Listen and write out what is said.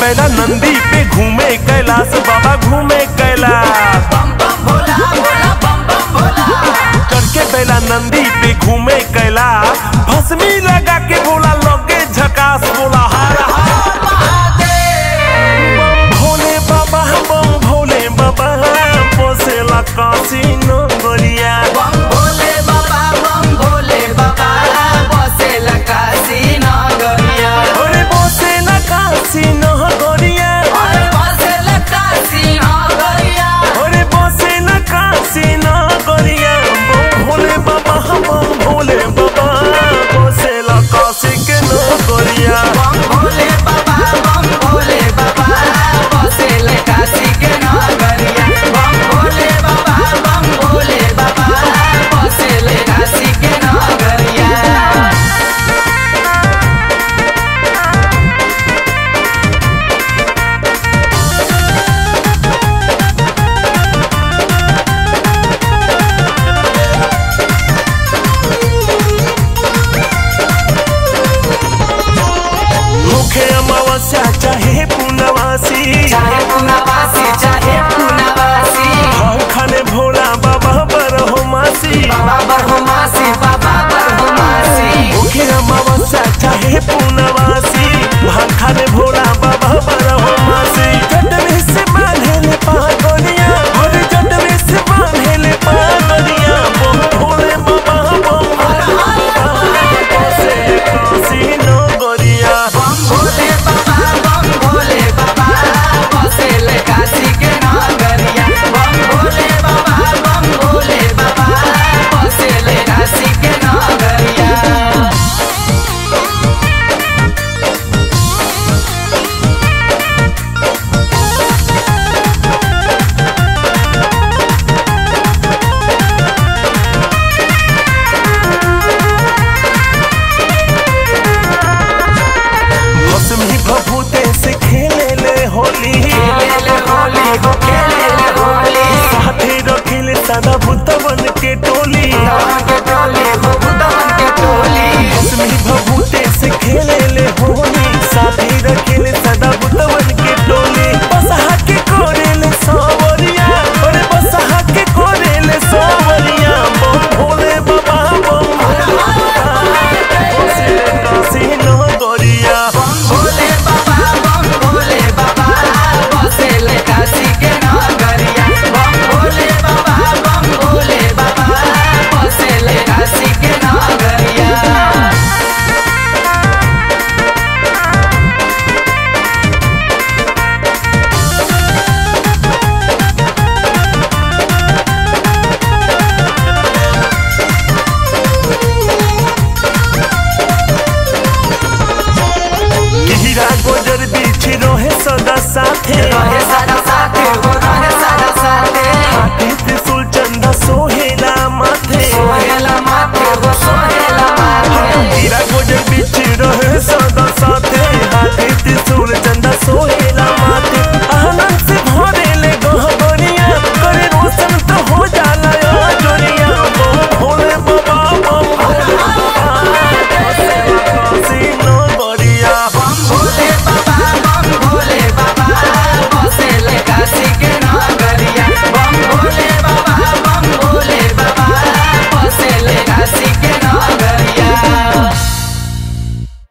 बैला नंदी पे घूमे कैलाश बाबा घूमे कैलाश बम बम भोला भोला बम बम भोला करके बैला नंदी पे घूमे कैलाश भस्मी लगा के बोला लगे झकास बोला हार हार बम भोले बाबा बम भोले बाबा पोसेला काशी नगरिया बम भोले बाबा बम भोले बाबा बसेला काशी नगरिया अरे पोसेला काशी नगरिया अरे बसेला काशी नगरिया अरे पोसेला काशी नगरिया बम भोले बाबा बम भोले बाबा पोसेला काशी के नगरिया बम भोले बाबा बम भोले बाबा बसेला काशी के नगरिया बम भोले बाबा बम भोले बाबा बसेला काशी के नगरिया मुखे अमावस्या चाहे पूर्णवासी चाहे पुनावासी चाहे पुनावासी हम खाने भोला बाबा बरहो मासी बाबा बरहुमासी बाबा बरहुमासी मुखे अमावस्या चाहे पूर्णवासी